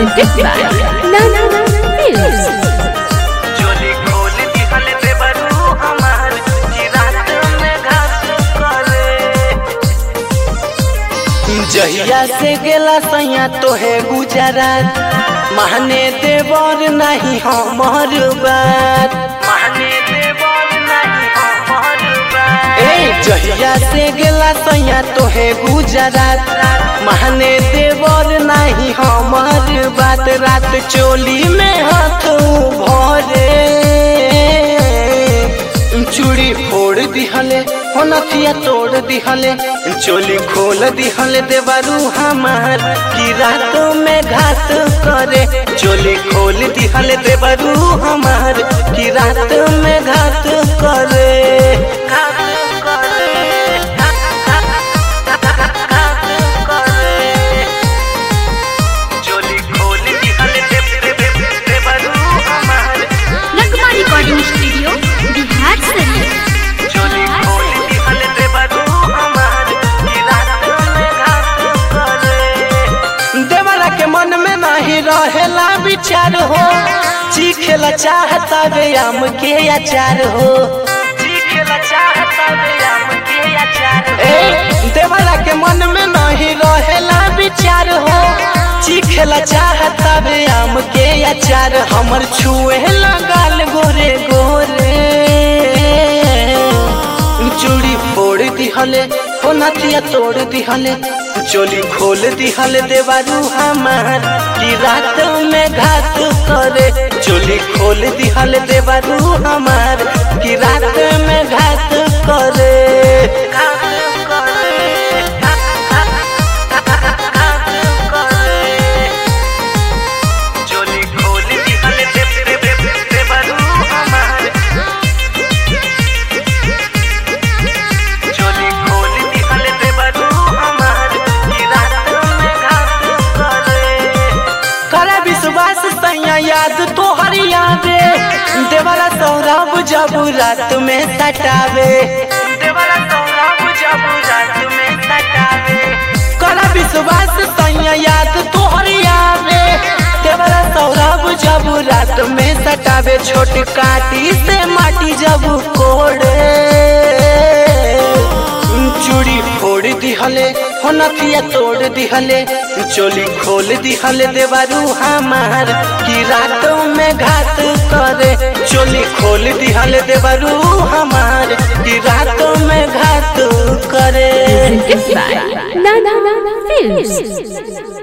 presented by Nana Films. चोली खोल दिहल देवरू हमार की रात में घात करे जहिया से गेला सैया तोहे गुजरात महने देवर नहीं हमर बात महने देवर नहीं हमर बात ए जहिया से गेला सैया तोहे गुजरात महने देवर नहीं हमर बात रात चोली में हाथ भरे चूड़ी फोड़ दिहले हो नथिया तोड़ दिहले चोली खोल दिहले देवरू हमार की रातों में घात करे चोली खोल दिहले देवरू हमार की रात में घात करे घात करे घात करे चोली खोल दिहले देवरू हमार नगमा रिकॉर्डिंग स्टूडियो बिहार शरीफ चोली खोल दिहल देवरू हमार की रात में घात करे देवरा के मन में नहीं रहेला विचार हो चीखेला चाहता वे आम के अचार हो चीखेला चाहता वे आम के अचार ए देवरा के मन में नहीं रहेला विचार हो चीखेला चाहता वे आम के अचार हमर छुए लगाल गोरे गोरे चूड़ी फोड़ दिहले हो नथिया तोड़ दिहले चोली खोल दिहले देवारू हमार की रात में घात करे चोली खोल दिहले देवारू हमार की रात में घात करे घात करे घात करे चोली खोल दिहले देवारू हमार चोली खोल दिहल देवरू हमार की रात में घात करे करे विश्वास सैया याद तोहर यादे देवरा सौरभ जब रात में सटावे देवरा सौरभ जब रात में सटावे करे विश्वास सैया याद तोहर यादे देवरा सौरभ जब रात में सटावे छोट काटी से माटी जब कोड़े चूड़ी फोड़ दिहले हो नथिया तोड़ दिहले चोली खोल दिहले देवारू हमार की रातों में घात करे चोली खोल दिहले देवारू हमार की रातों में घात करे presented by Nana Films.